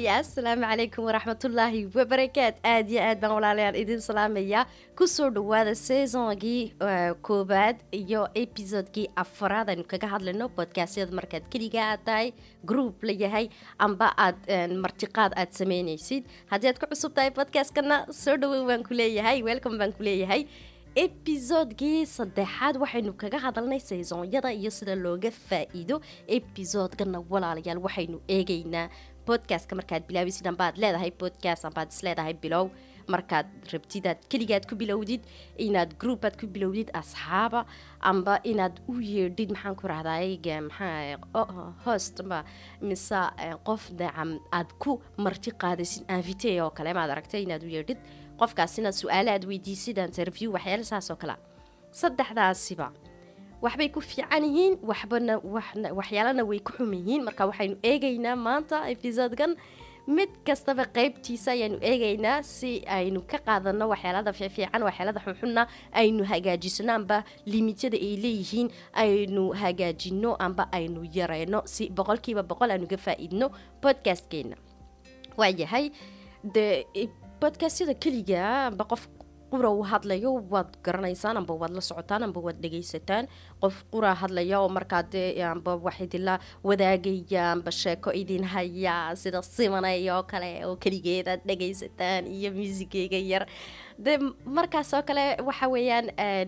salaamaya assalaamu calaykum waraxmatullaahi wabarakaat aad iyo aad baan walaalayaal idin salaamayaa kusoo dhawaada saisongii koobaad iyo episodekii afaraad aynu kaga hadlayno bodkastyada markaad keliga aad tahay group la yahay amba aad martiqaad aad sameynaysid haddii aad ku cusub tahay bodkastkana soo dhawow baan ku leeyahay welcome baan ku leeyahay episodekii saddexaad waxaynu kaga hadalnay saisonyada iyo sida looga faa-iido episodekana walaalayaal waxaynu eegaynaa bodkastka markaad bilaabisid ambaad leedahay bodkast ambaad isleedahay bilow markaad rabtidaad keligaad ku bilowdid inaad groupaad ku bilowdid asxaaba amba inaad u yeedhid maxaan ku rahday maxaa host ma mise qof dacam aad ku marti qaadaysid invite oo kale maad aragtay inaad u yeedhid qofkaasina su-aale aad weydiisid interview waxyaala saas oo kale saddexdaasiba waxbay ku fiican yihiin waxbana waxyaalana way ku xum yihiin marka waxaynu eegaynaa maanta episodekan mid kastaba qeybtiisa ayaanu eegaynaa si aynu ka qaadano waxyaalada fiifiican waxyaalada xunxunna aynu hagaajisano amba limityada ay leeyihiin aynu hagaajino amba aynu yareyno si boqolkiiba boqol aynu ka faa-iidno podcastkeena waayahay de bodkastyada keliga amba qof qura uu hadlayo waad garanaysaan amba waad la socotaan amba waad dhegaysataan qof qura hadlaya oo markaa dee amba wax idinla wadaagaya amba sheeko idin haya sida simanay oo kale oo keligeed aad dhegaysataan iyo muusigeyga yar de markaas oo kale waxa weeyaan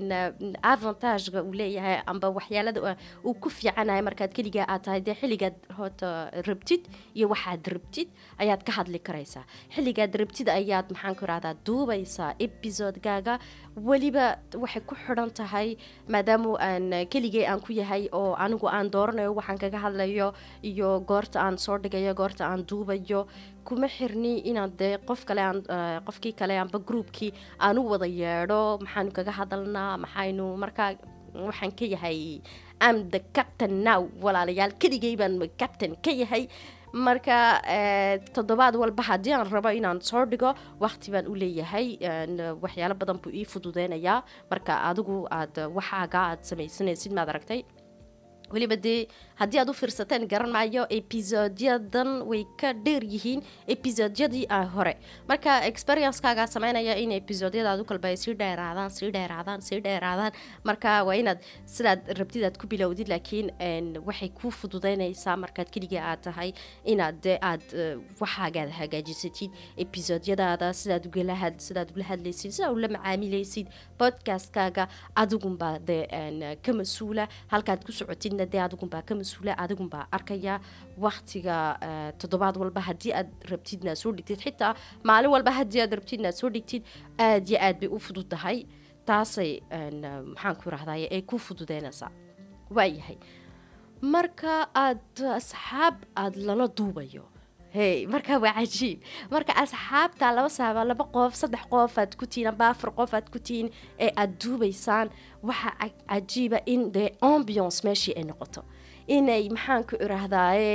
avantagega uu leeyahay amba waxyaalada uu ku fiicanahay markaad keligaa aad tahay dee xilligaad hoota rabtid iyo waxaad rabtid ayaad ka hadli karaysaa xilligaad rabtid ayaad maxaan ku rahdaa duubaysaa episodegaaga weliba waxay ku xidhan tahay maadaama aan keligay aan ku yahay oo anigu aan dooranayo waxaan kaga hadlayo iyo goorta aan soo dhigayo goorta aan duubayo kuma xirni inaad dee qof kale aan qofkii kale amba groupkii aan u wada yeedho maxaanu kaga hadalnaa maxaynu markaa waxaan ka yahay am the captain now walaalayaal keligay baan captain ka yahay marka toddobaad walba haddii aan rabo inaan soo dhigo waqti baan u leeyahay waxyaalo badan buu ii fududeynayaa marka adigu aad waxaaga aad samaysanaysid maad aragtay weliba dee haddii aad u fiirsateen garan maayo episodyadan way ka dheer yihiin episodyadii hore marka experiencekaagaa sameynaya in episodyadaad u kalba ay sii dheeraadaan sii dheeraadaan sii dheeraadaan marka waa inaad sidaad rabtid aad ku bilowdid laakiin waxay kuu fududeynaysaa markaad keliga aad tahay inaad de aad waxaagaad hagaajisatid episodyadaada sidaad ugala sidaad ugala hadlaysid sidaad ula macaamilaysid podcastkaaga adigunbaa de ka mas-uula halkaad ku socotid de adigunbaa ka mas-uula adigunbaa arkaya waktiga toddobaad walba haddii aad rabtidna soo dhigtid xitaa maalin walba haddii aad rabtidna soo dhigtid aad yo aad bay u fudud tahay taasay maxaan ku rahday ay ku fududeynaysaa waayahay marka aad asxaab aada lala duubayo hey marka waa cajiib marka asxaabta laba saaba laba qof saddex qof aad ku tihiin amba afar qof aad ku tihiin ee aada duubaysaan waxaa cajiiba in dee ambiance meeshii ay noqoto inay maxaan ku iraahdaaye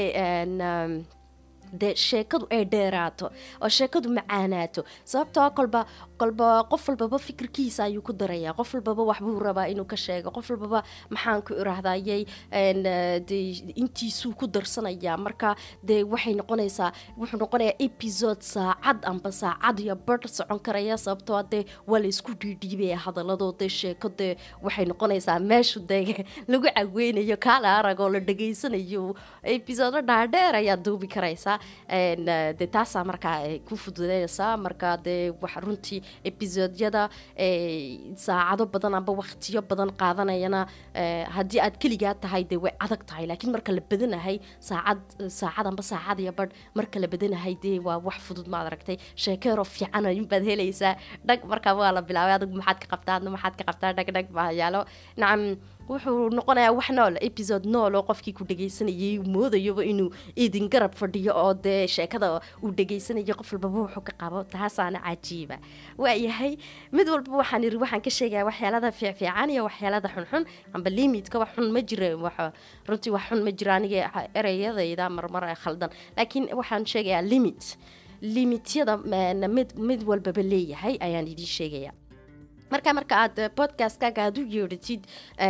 dee sheekadu ay dheeraato oo sheekadu macaanaato sababtoo kolba kolba qof walbaba fikirkiisa ayuu ku darayaa qof walbaba waxbuu rabaa inuu ka sheego qof walbaba maxaan ku iraahdayay de intiisuu ku darsanayaa marka dee waxay noqonaysaa wuxuu noqonayaa episode saacad amba saacad iyo bar socon karaya sababtoo dee waa laysku dhiidhiibaya hadaladoo dee sheeko dee waxay noqonaysaa meeshu dee lagu caweynayo kaala arag oo la dhegaysanayo episode dhaadheer ayaad duubi karaysaa de taasaa markaa ku fududeynaysaa marka dee wax runtii episodyada saacado badan amba waqtiyo badan qaadanayana haddii aad keligaa tahay dee way adag tahay laakiin marka la badanahay saacad saacad amba saacad iyo badh marka la badanahay dee waa wax fudud maad aragtay sheekeero fiican inbaad helaysaa dhag markaa waa la bilaabay adigu maxaad ka qabtaa adna maxaad ka qabtaa dhag dhag baa yaalo nacam wuxuu noqonayaa wax nool episode nool oo qofkii ku dhegaysanayay moodayaba inuu idin garab fadhiyo oo dee sheekada uu dhegaysanayo qof walbaba wuxuu ka qabo taasaana cajiiba waayahay mid walba waxaan iri waxaan ka sheegaya waxyaalada fiicfiican iyo waxyaalada xunxun amba limitka wax xun ma jira runtii wax xun ma jira aniga ereyadayda marmar khaldan laakiin waxaan sheegayaa limit limityada mid mid walbaba leeyahay ayaan idiin sheegaya marka marka aad podcastkaaga aad u yeedhatid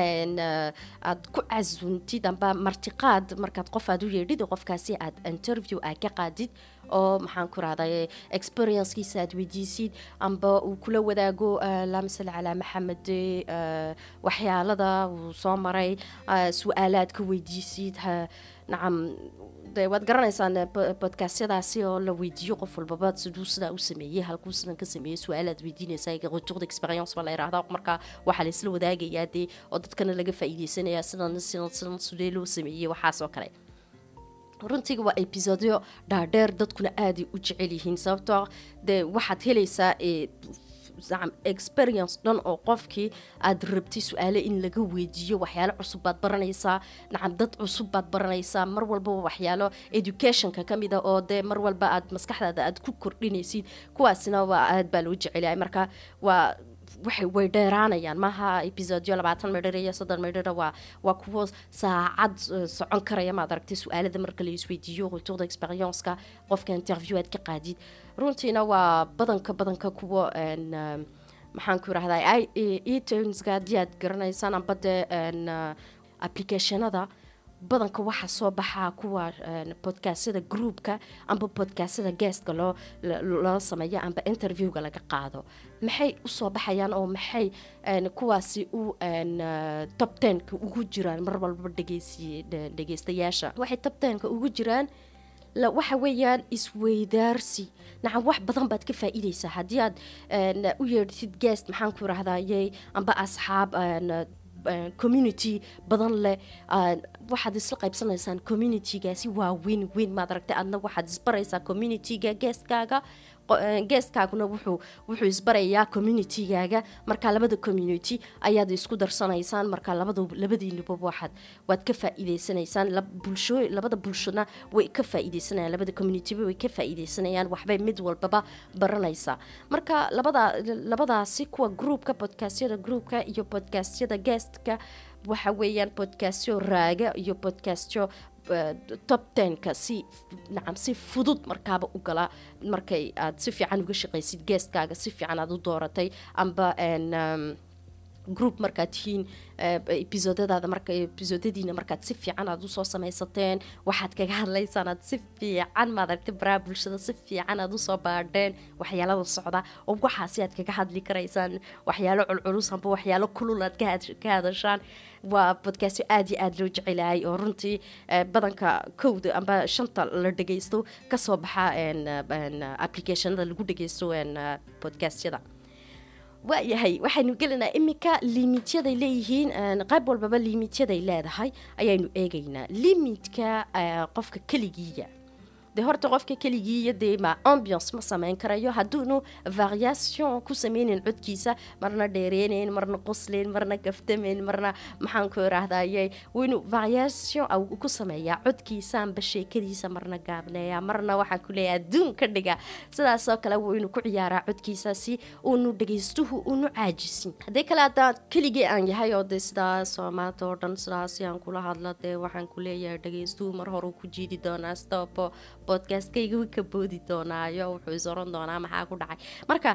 aad ku casuuntid amba martiqaad markaad qof aad u yeedhid qofkaasi aad interview aad ka qaadid oo maxaan ku rahday experiencekiisa aad weydiisid amba uu kula wadaago laa masale calaa maxamed waxyaalada uu soo maray su-aalaad ka weydiisid nacam de waad garanaysaan bodkastyadaasi oo la weydiiyo qof walbaba siduu sidaa u sameeyey halkuu sidan ka sameeyey su-aalaad weydiinaysa retour d'experience baa la yidhahdaa markaa waxaa la isla wadaagayaa dee oo dadkana laga faa'iideysanaya sidan sidan sidan sidee loo sameeyey waxaas oo kale runtiga waa episodyo dhaadheer dadkuna aaday u jecel yihiin sababtoo dee waxaad helaysaa nacam experience dhan oo qofkii aad rabtay su-aale in laga weydiiyo waxyaalo cusub baad baranaysaa nacam dad cusub baad baranaysaa mar walbaba waxyaalo educationka ka mid a oo dee mar walba aad maskaxdaada aad ku kordhinaysid kuwaasina waa aad baa loo jecelyahay marka waa waxay way dheeraanayaan maaha episodyo labaatan midhir iyo soddon midhira waa waa kuwo saacad socon karaya maad aragtay su-aalada marka la isweydiiyo retourda experienceka qofka interview aad ka qaadid runtiina waa badanka badanka kuwo maxaan ku irahdaa etonska haddii aad garanaysaan amba dee applicationada badanka waxaa soo baxaa kuwa bodkastyada groupka amba bodkastyada geestka loo loo sameeyo amba interviewga laga qaado maxay usoo baxayaan oo maxay kuwaasi u top tenka ugu jiraan mar walba dhegeysi dhegeystayaasha waxay top tenka ugu jiraan waxa weeyaan isweydaarsi nacam wax badan baad ka faa-iideysaa haddii aad u yeedhsid guest maxaan ku irahdaye amba asxaab community badan leh waxaad isla qaybsanaysaan communitygaasi waa weyn weyn maad aragtay adna waxaad isbaraysaa communityga geestkaaga geestkaaguna wuxuu wuxuu isbarayaa communitygaaga marka labada community ayaad isku darsanaysaan marka labada labadiinuba waxaad waad ka faa-iideysanaysaan bulsho labada bulshona way ka faa-iideysanayaan labada communityba way ka faa-iideysanayaan waxbay mid walbaba baranaysaa marka labada labadaasi kuwa groupka bodkastyada groupka iyo bodkastyada guestka waxa weeyaan bodkastyo raaga iyo bodkastyo top tenka si nacam si fudud markaaba u gala markay aad si fiican uga shaqaysid geestkaaga si fiican aad u dooratay amba group markaad tihiin episodadaada marka episodadiina markaad si fiican aad usoo samaysateen waxaad kaga hadlaysaan aad si fiican maad aragtay baraha bulshada si fiican aad usoo baadheen waxyaalada socda oo waxaasi aad kaga hadli karaysaan waxyaalo culculus amba waxyaalo kulul aad ka hadashaan waa bodkastyo aada iyo aada loo jecelahay oo runtii badanka kowda amba shanta la dhageysto kasoo baxa applicationada lagu dhageysto bodkastyada waayahay waxaynu gelinaa iminka limityaday leeyihiin qayb walbaba limityaday leedahay ayaynu eegaynaa limitka qofka keligiiya de horta qofka keligiiya dee ma ambiance ma sameyn karayo hadduunu variation ku sameyneyn codkiisa marna dheereyneyn marna qosleyn marna gaftameyn marna maxaan ku irahdaye waynu variation ku sameeyaa codkiisa amba sheekadiisa marna gaabneeya marna waxaan ku leeyahay adduun ka dhiga sidaasoo kale waynu ku ciyaaraa codkiisa si uunu dhageystuhu unu caajisin haddii kale haddaa keligii aan yahay oo dee sidaasoo maanta oo dhan sidaasi aan kula hadla dee waxaan ku leeyahay dhageystuhu mar hore ku jiidi doonaa stopo podcastkayga wi ka boodi doonaayo wuxuu is oran doonaa maxaa ku dhacay marka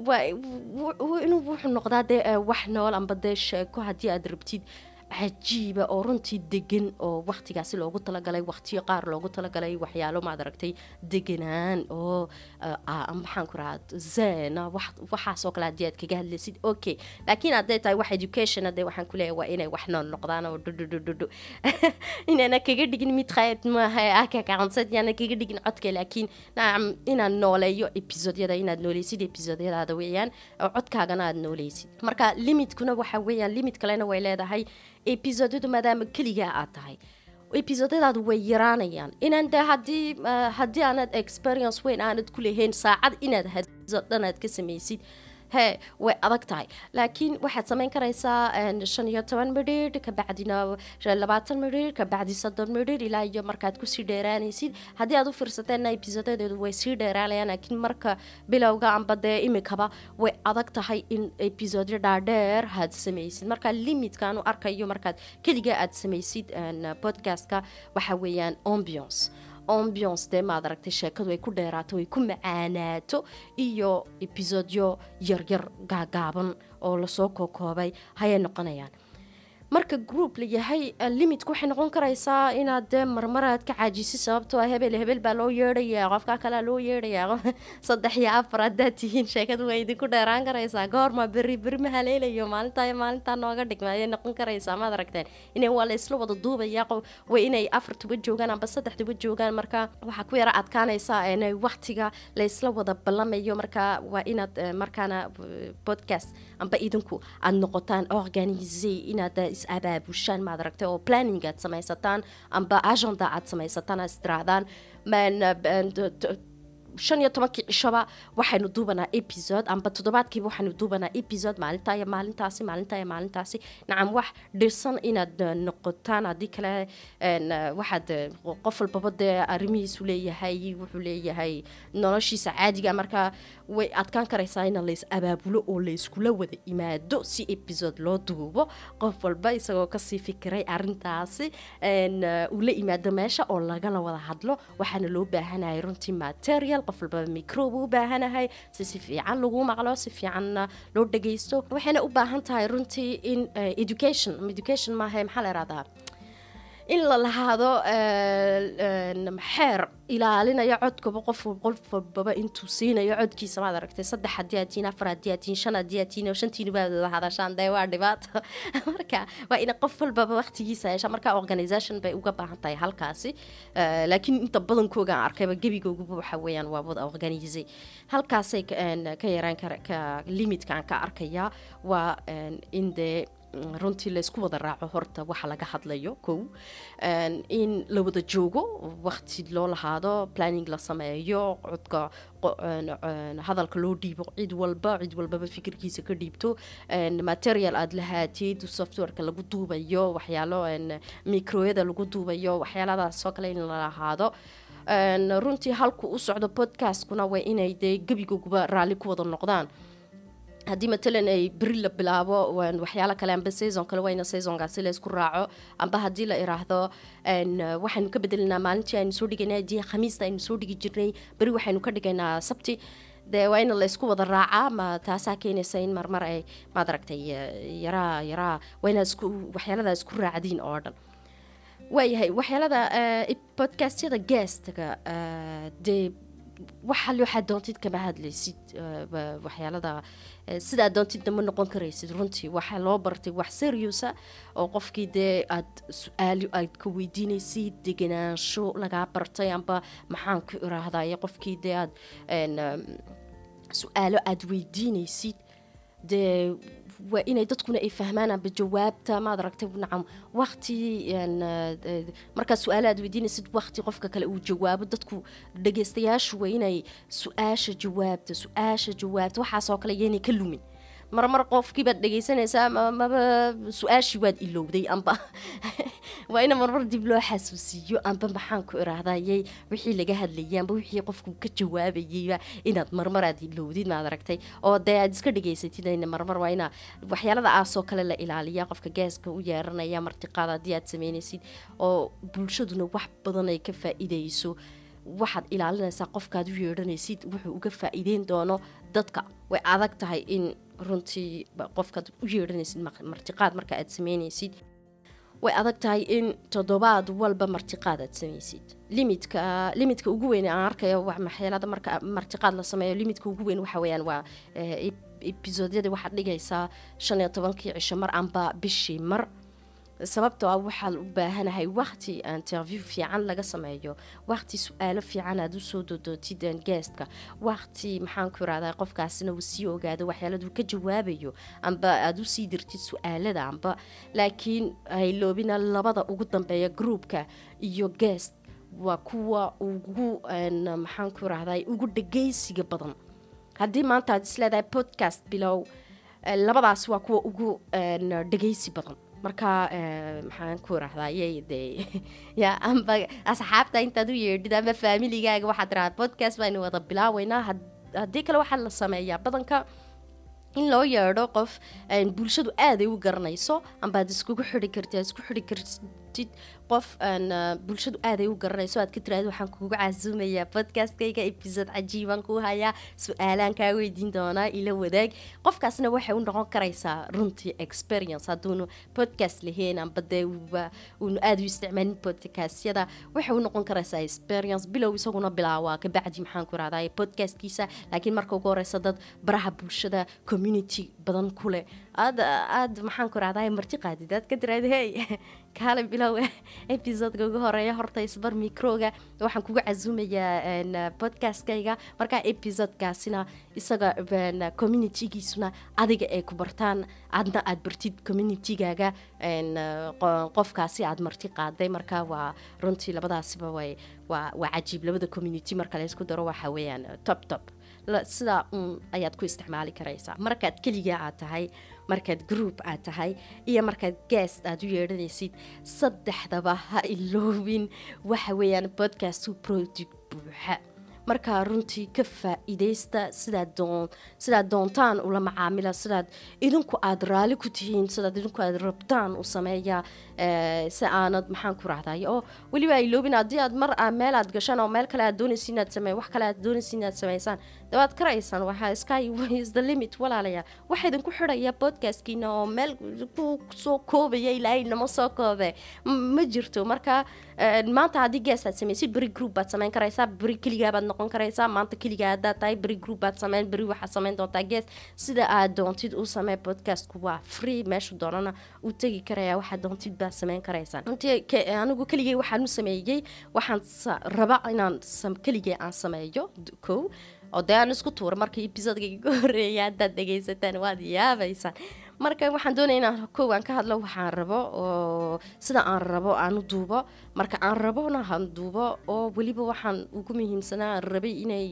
inuu wuxuu noqdaa dee wax nool amba dee sheeko haddii aad rabtid cajiiba oo runtii degan oo waktigaasi loogu talagalay waqtiyo qaar loogu talagalay waxyaalo maad aragtay deganaan oo maxaan ku rahaa zena waxaasoo kale haddii aad kaga hadlaysid okay laakiin hadday tahay wax education hadee waxaan ku leeyahay waa inay wax nool noqdaan oo dhudhudhudhudhu inaana kaga dhigin mid khayad maaha ah kakaconsad yaana kaga dhigin codka laakiin nacam inaad nooleeyo episodyada inaad nooleysid episodyadaada weeyaan oo codkaagana aad nooleysid marka limitkuna waxa weeyaan limit kalena way leedahay episodyadu maadaama keligaa aad tahay episodadaadu way yaraanayaan inaan de hadii haddii aanad experience weyn aanad ku lahayn saacad inaad hadiso dhan aad ka samaysid hee way adag tahay laakiin waxaad samayn karaysaa shan iyo toban midhir kabacdina labaatan midhir kabacdi soddon midhir ilaa iyo markaad kusii dheeraanaysid haddii aad u fiirsateena episodadeedu way sii dheeraanayaan laakiin marka bilowga amba dee imikaba way adag tahay in episodyo dhaadheer aad samaysid marka limitkaanu arkayo markaad keliga aad samaysid podcastka waxa weeyaan ambiance ambiance dee maad aragtay sheekadu ay ku dheeraato ay ku macaanaato iyo episodyo yaryar gaagaaban oo lasoo kookoobay hayay noqonayaan marka group la yahay limitku waxay noqon karaysaa inaad dee marmaraad ka caajisi sababtoo ah hebel hebel baa loo yeedhayaa qofkaa kalea loo yeedhayaa saddex iyo afar haddaad tihiin sheekadu waa idinku dheeraan karaysaa goorma berri berri ma haleelayo maalintaa maalintaa nooga dhigma ayay noqon karaysaa maad aragteen inay waa la isla wada duubaya waa inay afar tuba joogaan amba saddex tuba joogaan marka waxaa ku yara adkaanaysaa inay waqtiga la isla wada ballamayo marka waa inaad markaana podcast amba idinku aad noqotaan organise inaad is-abaabushaan maad aragtay oo planning aad samaysataan amba agenda aad samaysataan aad istirahdaan shan iyo tobankii cishaba waxaynu duubanaa episode amba toddobaadkiiba waxaynu duubanaa episode maalintaa iyo maalintaasi maalintaa iyo maalintaasi nacam wax dhirsan inaad noqotaan haddii kale waxaad qof walbaba dee arrimihiisu leeyahay wuxuu leeyahay noloshiisa caadiga marka way adkaan karaysaa in lays abaabulo oo layskula wada imaado si episode loo duubo qof walba isagoo kasii fikiray arintaasi uu la imaado meesha oo lagala wada hadlo waxaana loo baahanayay runtii material qof walbaba microbe u baahanahay si si fiican lagu maqlo si fiicanna loo dhagaysto waxayna u baahan tahay runtii in education education maaha maxaa la ihahdaa in la lahaado xeer ilaalinayo codkaba qof qof walbaba intuu siinayo codkiisa maad aragtay saddex haddii aad tihiin afar haddii aad tihiin shan haddii aad tihiin oo shantiina baad wada hadashaan dee waa dhibaato marka waa in qof walbaba waqtigiisa yeesha marka organisation bay uga baahan tahay halkaasi laakiin inta badankooga aan arkayba gebigooguba waxa weeyaan waa wada organise halkaasay ka yaraan kara ka limitkaan ka arkayaa waa in dee runtii laysku wada raaco horta waxa laga hadlayo kow in la wada joogo waqti loo lahaado planning la sameeyo codka hadalka loo dhiibo cid walba cid walbaba fikirkiisa ka dhiibto material aada lahaatid softwareka lagu duubayo waxyaalo microyada lagu duubayo waxyaaladaasoo kale in la lahaado runtii halku u socdo podcastkuna waa inay dee gebigooguba raalli ku wada noqdaan haddii matalan ay beri la bilaabo waxyaalo kale amba saison kale waa ina saisonkaasi la isku raaco amba haddii la iraahdo waxaynu ka bedelinaa maalintii aynu soo dhigaynay haddii khamiista aynu soo dhigi jirnay beri waxaynu ka dhigaynaa sabti dee waa in la isku wada raacaa ma taasaa keenaysa in marmar ay maad aragtay yaraa yaraa waa inaad isku waxyaaladaa isku raacdiin oo dhan waayahay waxyaalada podcastyada guestga dee waxa waxaad doontid kama hadlaysid waxyaalada sidaa doontidna ma noqon karaysid runtii waxaa loo bartay wax seriusa oo qofkii dee aad su-aalo aad ka weydiinaysid deganaansho lagaa bartay amba maxaan ku iraahdaye qofkii dee aad su-aalo aad weydiinaysid dee waa inay dadkuna ay fahmaan amba jawaabta maad aragtay nacam waqti markaa su-aalo aad weydiinaysid waqti qofka kale uu jawaabo dadku dhageystayaashu waa inay su-aasha jawaabta su-aasha jawaabta waxaasoo kale yaynay ka lumin marmar qofkii baad dhegeysanaysaa maba su-aashii waad ilowday amba waa ina marmar dib loo xasuusiiyo amba maxaan ku iraahdayay wixii laga hadlayay amba wixii qofku ka jawaabayayba inaad marmar aad ilowdid maad aragtay oo dee aad iska dhegeysatid marmar waa ina waxyaalada aasoo kale la ilaaliya qofka gaaska u yeeranaya martiqaad haddii aad sameynaysid oo bulshaduna wax badan ay ka faa-ideyso waxaad ilaalinaysaa qofkaad u yeedhanaysid wuxuu uga faa-iideyn doono dadka way adag tahay in runtii qofkaad u yeedhanaysid martiqaad marka aad sameynaysid way adag tahay in toddobaad walba martiqaad aad samaysid limidka limidka ugu weyn aan arkayo maxyeelada marka martiqaad la sameeyo limidka ugu weyn waxa weeyaan waa ebisodyada waxaad dhigaysaa shan iyo tobankii cisho mar amba bishii mar sababtoo ah waxaa u baahanahay waqti interview fiican laga sameeyo waqti su-aalo fiican aad usoo dodootid geestka waqti maxaan ku irahdaa qofkaasina uu sii ogaado waxyaaladuu ka jawaabayo amba aada usii dirtid su-aalada amba laakiin hayloobina labada ugu dambeeya groupka iyo guest waa kuwa ugu maxaan ku irahdaa ugu dhageysiga badan haddii maanta aad isleedahay podcast bilow labadaas waa kuwa ugu dhageysi badan marka maxaan ku irahdaayey dee ya amba asxaabta intaad u yeedhid ama faamiligaaga waxaad tiraada podcast baynu wada bilaaweynaa haddii kale waxaa la sameeyaa badanka in loo yeedho qof bulshadu aaday u garanayso amba ad iskugu xiri kartid aad isku xiri kartid qof aan uh, bulshadu aaday u garanayso aad ka tiraahdo waxaan kuuga casuumayaa podcastkayga episode cajiibaan ku hayaa su-aalaan kaa weydiin doonaa ila wadaag qofkaasna waxay u noqon karaysaa runtii experience hadduunu podcast lahayn amba dee uunu aada u isticmaalin podcastyada waxay u noqon karaysaa experience bilow isaguna bilaawaa kabacdi maxaan ku rahdaa podcastkiisa laakiin marka ugu horeysa dad baraha bulshada community badan ku leh aad aad maxaan ku rahdaa marti qaadid aad ka tiraahdo hey kaale bilow episodeka ugu horeeya horta isbar microga waxaan kuga casuumayaa podcastkayga markaa episodekaasina isaga communitygiisuna adiga ay ku bartaan adna aad bartid communitygaaga qofkaasi aad marti qaaday marka waa runtii labadaasiba way waa waa cajiib labada community marka laysku daro waxa weeyaan top top sidaa uun ayaad ku isticmaali karaysaa markaad keliga aad tahay markaad group aad tahay iyo markaad guest aad u yeedhanaysid saddexdaba ha iloobin waxa weeyaan podcastu project buuxa markaa runtii ka faa-iideysta sidaad doon sidaad doontaan ula macaamila sidaad idinku aada raali ku tihiin sidaad idinku aada rabtaan u sameeya si aanad maxaan ku rahday oo weliba iloobin haddii aad mar meel aad gashaan oo meel kale aad doonaysa inaad samey wax kale aad doonaysa inaad sameysaan dawaad karaysaan waxaa sky is the limit walaalayaa waxa idinku xidhaya podcastkiina oo meel ku soo koobaya ilaahay nama soo koobe ma jirto marka maanta haddii gees aad sameysid beri group baad sameyn karaysaa beri keligaabaad noqon karaysaa maanta keligaa haddaad tahay beri group baad sameyn beri waxaad sameyn doontaa gees sida aad doontid u samee podcastku waa free meesha doonana u tegi karaya waxaad doontid baad sameyn karaysaan runtii anigu keligay waxaan u sameeyey waxaan raba inaan keligay aan sameeyo kow oo dee aan isku tuura marka episodeka iga horeeya haddaad dhegaysataan waad yaabaysaan marka waxaan doonaya inaan kow aan ka hadlo waxaan rabo oo sida aan rabo aan u duubo marka aan rabona han duubo oo weliba waxaan ugu muhiimsanaa aan rabay inay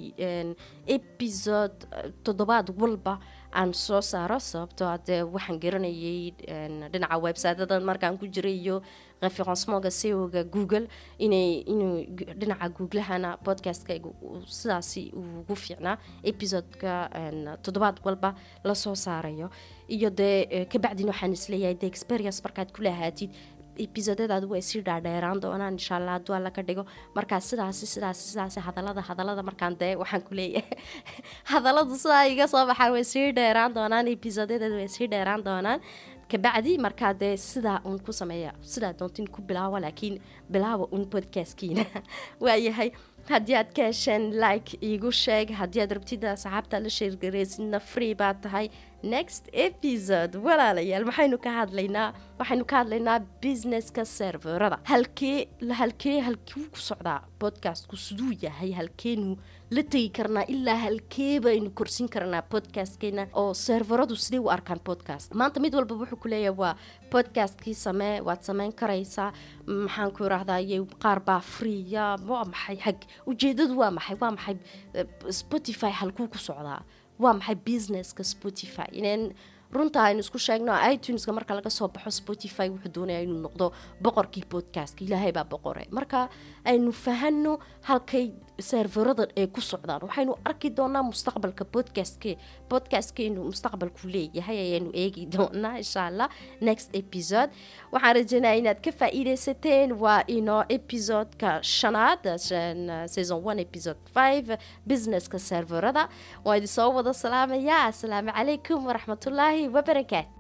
episode toddobaad walba aan soo saaro sababtoo adee waxaan garanayay dhinaca websiteadan markaan ku jiray iyo referencemooga seoga google inay inuu dhinaca googlahana podcastkayga sidaasi ugu fiicnaa episodeka toddobaad walba lasoo saarayo iyo dee kabacdin waxaan isleeyahay de experience markaad ku lahaatid episodadaadu way sii dhaadheeraan doonaan insha allah hadduu alla ka dhigo markaa sidaasi sidaasi sidaasi hadalada hadalada markaan dee waxaan ku leeyahay hadaladu sidaa iga soo baxaan way sii dheeraan doonaan episodadeedu way sii dheeraan doonaan kabacdi markaa dee sidaa uun ku sameeya sidaa doontin ku bilaawa laakiin bilaawa uun podcastkiina waayahay haddii aad ka hesheen like iigu sheeg haddii aad rabtida asxaabta la sheergareysidna free baad tahay next episode walaalayaal maxaynu ka hadlaynaa waxaynu ka hadlaynaa businesska serverada halkee halkee halkuu ku socdaa podcastku siduu yahay halkeenu la tegi karnaa ilaa halkee baynu korsin karnaa podcastkeena oo serveradu sidee u arkaan podcast maanta mid walba wuxuu ku leeyahay waa podcastkii samee waad sameyn karaysaa maxaan ku irahdaye qaar baa freeya waa maxay xag ujeedadu waa maxay waa maxay spotify halkuu ku socdaa waa maxay businesska spotify inaan runta aynu isku sheegno ituneska marka laga soo baxo spotify wuxuu doonaya inuu noqdo boqorkii podcastka ilaahay baa boqore marka aynu fahano halkay serveradan ay ku socdaan waxaynu arki doonaa mustaqbalka podcastke podcastkeenu mustaqbalku leeyahay ayaanu eegi doonaa insha allah next episode waxaan rajeynaya inaad ka faa-iideysateen waa inoo episodeka shanaad season one episode five businesska serverada waa idin soo wada salaamaya asalaamu calaykum waraxmatullaahi wabarakaatu